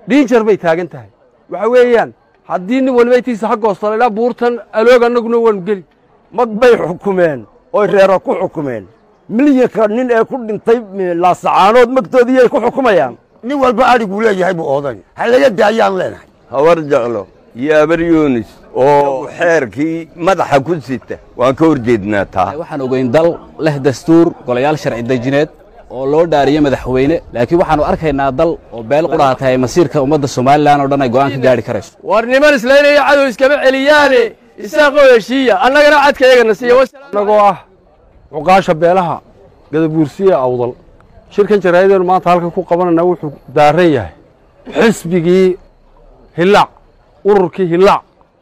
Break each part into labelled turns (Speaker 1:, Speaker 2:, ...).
Speaker 1: dhiinjar bay taagan tahay waxa weeyaan haddii nin waliba intiisa ha goostala ilaa buurtan aloog annaguna waanu geli
Speaker 2: mag bay xukumeen oy reero ku xukumeen milyanka nin ee ku dhintay laasacaanood magtoodiiyay ku xukumayaan
Speaker 3: nin walba adhiguu leeyahay buu oodani ha laga daayaan leenahay
Speaker 4: habar jeclo iyo abar yunis oo xeerkii madaxa ku sita waan ka hor jeednaa taa
Speaker 5: waxaan ogeyn dal leh dastuur golayaal sharci dejineed oo loo dhaariyo madaxweyne laakiin waxaannu arkaynaa dal oo beel qudhaha tahay masiirka ummadda somalilan oo dhan ay go'aan ka gaadhi karayso
Speaker 1: war niman islaynaya cadow iskama celiyaane isaaqoo heshiiya annagana cadka iyagana siiya annagoo ah cuqaasha beelaha gadabuursiya awdal shirkan jaraa'ideenu maanta halkan ku qabanayna wuxuu daaran yahay xisbigii hillaac ururkii hillaac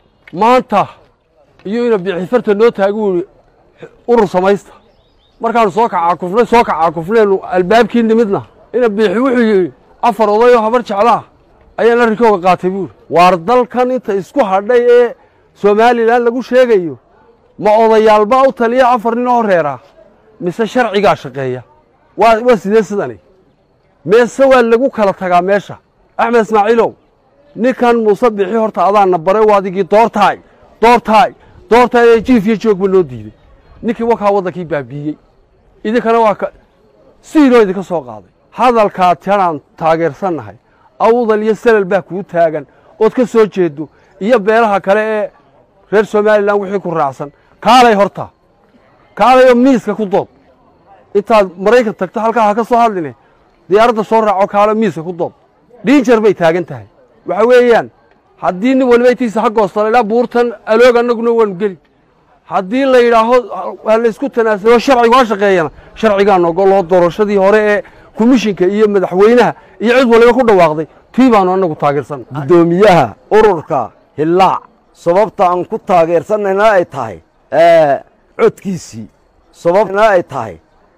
Speaker 1: maanta iyo ina bixifarta noo taagi wuri urur samaysta markaannu soo kacaakufnay soo kacaakufnaynu albaabkii nimidna ina biixi wuxuu yidhi afar odayoo habar jeclaah ayaan arrinkooga qaatay buuri waar dalkan inta isku hadhay ee somalilan lagu sheegayo ma odayaalbaa u taliya afar nin oo reera mise sharcigaa shaqeeya waa waa sidee sidani meese waa lagu kala tagaa meesha axmed ismaaciilow ninkan muuse bixi horta adaanna baray waa adigii doortaay doortaay doortaay ee jiif iyo joogba noo diiday ninkii wakaa waddankii baabiiyey idinkana waa ka sidiinoo idinka soo qaaday hadalkaa tanaan taageersannahay awdal iyo selal baa kuu taagan ood ka soo jeedo iyo beelaha kale ee reer somalilan wixii ku raacsan kaalay horta kaalayoo miiska ku dood intaad maraykan tagto halkaa ha ka soo hadline diyaaradda soo raaco kaalo miiska ku dood dhiinjar bay taagan tahay waxa weeyaan haddii nin waliba intiisa ha goostala ilaa buurtan aloog annaguna waanu geli haddii la yidhaaho ha laysku tanaasulo sharcigu ha shaqeeyana sharcigaan ogoloo doorashadii hore ee komishinka iyo madaxweynaha iyo cid waliba ku dhawaaqday tii baanu annagu taageersanna
Speaker 2: guddoomiyaha ururka hillaac sababta aan ku taageersanayna ay tahay codkiisii sababna ay tahay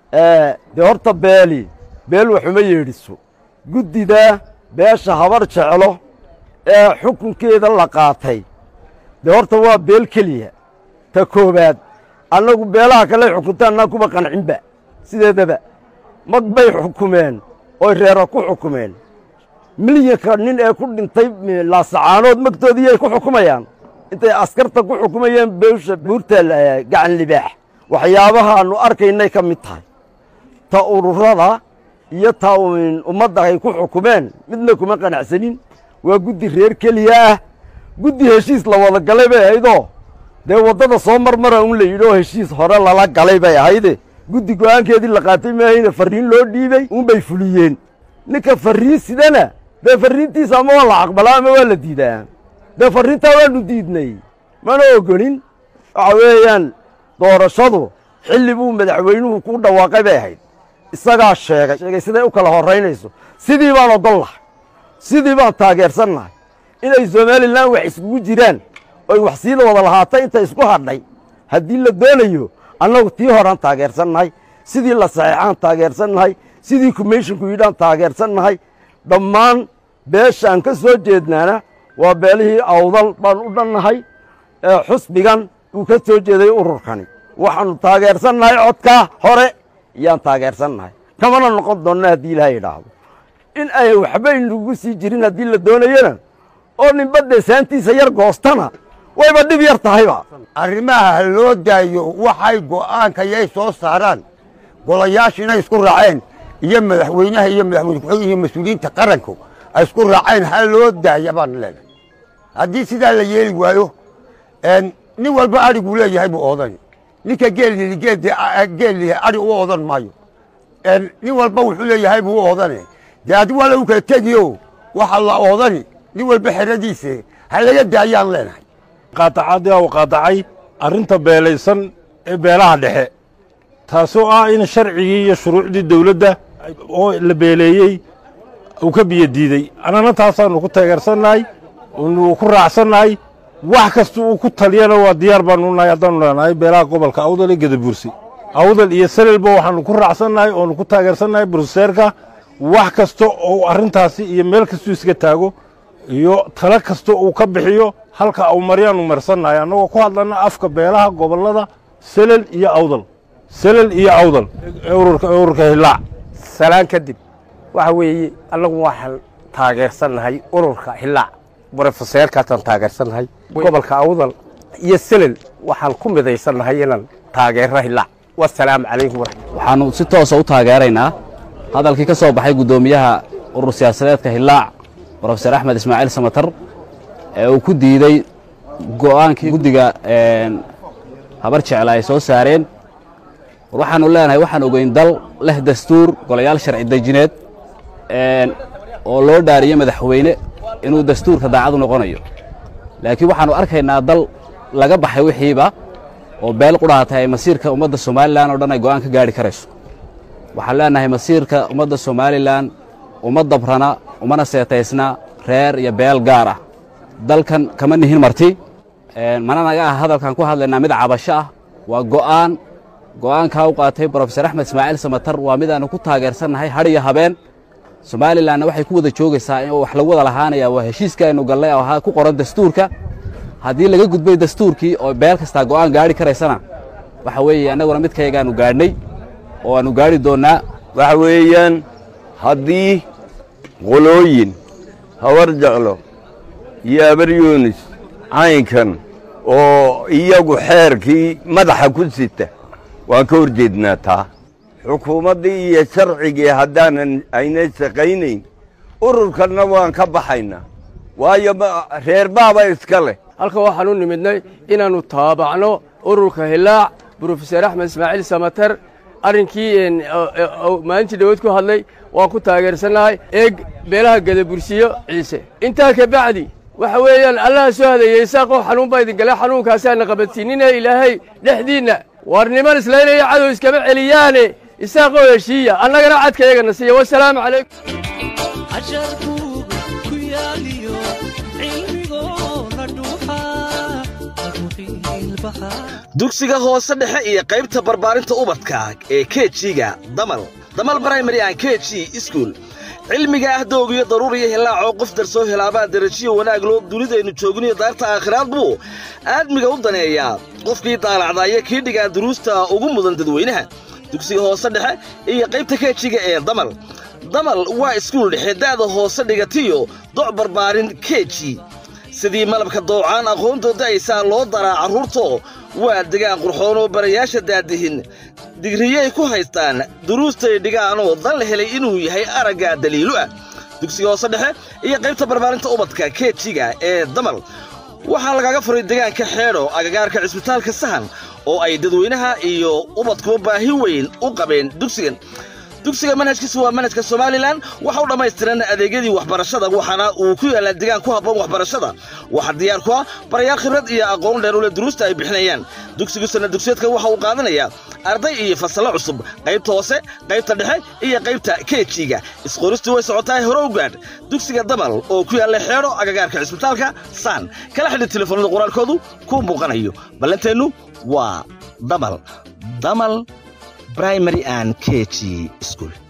Speaker 2: dee horta beeli beel waxuma yeedhiso guddida beesha habar jeclo ee xukunkeeda la qaatay dee horta waa beel keliya ta koowaad annagu beelaha kale xukuntaannaa kuba qancinba sideedaba mag bay xukumeen oy reero ku xukumeen milyanka nin ee ku dhintay laasacaanood magtoodiiyay ku xukumayaan intay askarta ku xukumayeen beesha buurta gacan libaax waxyaabahaannu arkaynay ka mid tahay ta ururada iyo ta ummadda ay ku xukumeen midna kuma qanacsanin waa guddi reer keliya ah guddi heshiis la wada galay bay ahaydoo dee waddada soo marmara un la yidhi oo heshiis hore lala galay bay ahayde guddi go'aankeedii la qaatay maahayne farriin loo dhiibey unbay fuliyeen ninka farriin sidana dee farriintiisa ama waa la aqbalaa ama waa la diidaa dee farriintaa waanu diidnay mana ogolin waxa weeyaan doorashadu xilli buu madaxweynuhu ku dhawaaqay bay ahayd isagaa sheegay sheegay siday u kala horraynayso sidii baan ogol lahay sidii baan taageersan lahay inay somalilan wax iskugu jiraan oy wax siida wada lahaatay inta isku hadhay haddii la doonayo annagu tii horaan taageersan nahay sidii la saxeexaan taageersan nahay sidii komishinku yidhaan taageersan nahay dhammaan beeshaan ka soo jeednaana waa beelihii awdal baan u dhannahay xusbigan uu ka soo jeeday ururkani waxaannu taageersan nahay codkaa hore iyaan taageersan nahay kamana noqon doonna haddii ilaaha idhaahdo in ay waxba inagu sii jirin haddii la doonayona oo ninba deesaantiisa yar goostana wayba dhib yar tahayba
Speaker 3: arrimaha ha loo daayo waxay go'aanka yay soo saaraan golayaashiina isku raaceen iyo madaxweynaha iyo madaxweyne ku-xigeen iyo mas-uuliyiinta qaranku ay isku raaceen ha loo daaya baan leenahay haddii sidaa la yeeli waayo nin walba adhiguu leeyahay buu oodani ninka geelii geelii adhi u oodan maayo nin walba wuxuu leeyahay buu u oodane dee adi waa lagu kala tegiyo waxa la oodani nin walba xeradiise ha laga daayaan leenahay
Speaker 6: qaadacadii u qaadacay arrinta beelaysan ee beelaha dhexe taasoo ah in sharcigii iyo shuruucdii dawladda oo la beeleeyey uu ka biyo diidey annana taasaannu ku taageersannahay unu ku raacsannahay wax kasta uu ku taliyana waa diyaar baannu nahay haddaannu leenahay beelaha gobolka awdal iyo gadabuursi awdal iyo selelba waxaannu ku raacsannahay oonu ku taageersannahay bruseerka wax kasta oo arrintaasi iyo meel kastuu iska taago iyo talo kasta uu ka bixiyo halka au maryaannu marsannahay annagoo ku hadlanna afka beelaha gobollada selel iyo awdal selel iyo awdal ururka ururka hillaac
Speaker 7: salaan kadib waxa weeye annagu waxaan taageersannahay ururka hillaac brofeseerkaasaan taageersannahay gobolka awdal iyo selel waxaan ku midaysannahay inaan taageero hillaac wasalaamu calaykum waraxmat
Speaker 5: waxaannu si toosa u taageeraynaa hadalkii ka soo baxay guddoomiyaha urur siyaasadeedka hillaac brofeser axmed ismaaciil samatar ee uu ku diidey go'aankii guddiga habar jecla ay soo saareen war waxaannu leenahay waxaan ogeyn dal leh dastuur golayaal sharci dejineed oo loo dhaariye madaxweyne inuu dastuurka daacadu noqonayo laakiin waxaannu arkaynaa dal laga baxay wixiiba oo beel qudhaatay ay masiirka ummadda somalilan oo dhan ay go'aan ka gaadhi karayso waxaan leenahay masiirka ummadda somalilan uma dabrana umana seetaysna reer iyo beel gaar ah dalkan kama nihin marti mana naga ah hadalkaan ku hadlaynaa mid cabasho ah waa go'aan go'aankaa u qaatay brofeser axmed ismaaciil samatar waa mid aanu ku taageersannahay hadh iyo habeen somalilanna waxay ku wada joogaysaa in wax lagu wada lahaanaya waa heshiiska aynu gallay oo ahaa ku qoran dastuurka haddii laga gudbay dastuurkii oo beel kastaa go'aan gaadhi karaysana waxa weeye annaguna midkayagaanu gaadhnay oo aannu gaadhi doonnaa
Speaker 4: waxa weeyaan haddii qolooyin habar jeclo iyo abaryoonis caynkan oo iyagu xeerkii madaxa ku sita waan ka hor jeednaa taa xukuumaddii iyo sharcigii haddaanan aynay shaqaynayn ururkanna waan ka baxaynaa waayo reer baaba iska leh
Speaker 1: halkan waxaan u nimidnay inaannu taabacno ururka hillaac brofeser axmed ismaaciil samater arrinkii maalintii dhawood ku hadlay waan ku taageersannahay eeg beelaha gadabursiyo ciise intaa ka bacdi waxa weeyaan allaha soo hadeeyey isaaqoo xanuun baa idin gale xanuunkaasaana qabatinine ilaahay dhexdiinna waar niman islaynaya cadow iskama celiyaane isaaqoo heshiiya annagana cadkayagana siiya wasalaamu calaykum
Speaker 8: dugsiga hoose dhexe iyo qaybta barbaarinta ubadka ee kejiga damal damal brimary an keji iskuol cilmiga ah doogiyo daruuriyo hilaacoo qof darsoo helaabaa darajiyo wanaag loo dunidaynu joogniyo daarta aakhiraad buu aadmiga u daneeyaa qofkii daalacdaaya kii dhigaa duruusta ugu mudan dadweynaha dugsiga hoose dhexe iyo qaybta kejiga ee damal damal waa iskuul dhexe da'da hoose dhigatiyo doc barbaarin keji sidii malabka doocaan aqoontooda aysaa loo daraa carruurto waa degaan qurxoon oo barayaasha daadihin digriyay ku haystaan duruustay dhigaanoo dan la helay inuu yahay aragga daliilu ah dugsiga hoose dhexe iyo qaybta barbaarinta ubadka keejiga ee damal waxaa lagaga furay degaanka xeedho agagaarka cisbitaalka sahan oo ay dadweynaha iyo ubadkuba baahi weyn u qabeen dugsigan dugsiga manhajkiisu waa manhajka somalilan waxa u dhammaystiran adeegyadii waxbarashada waxaana uu ku yaallaa degaan ku habboon waxbarashada waxaa diyaar ku ah barayaal khibrad iyo aqoon dheer ule duruusta ay bixinayaan dugsigu sana dugsiyeedka waxa uu qaadanayaa arday iyo fasallo cusub qaybta hoose qaybta dhexe iyo qaybta keejiga isqoristii way socotahay hore u gaadh dugsiga damal oo ku yaalla xeedho agagaarka cisbitaalka saan kala xidhi telefoonada qoraalkoodu ku muuqanayo ballanteennu waa damal damal primary and KG school.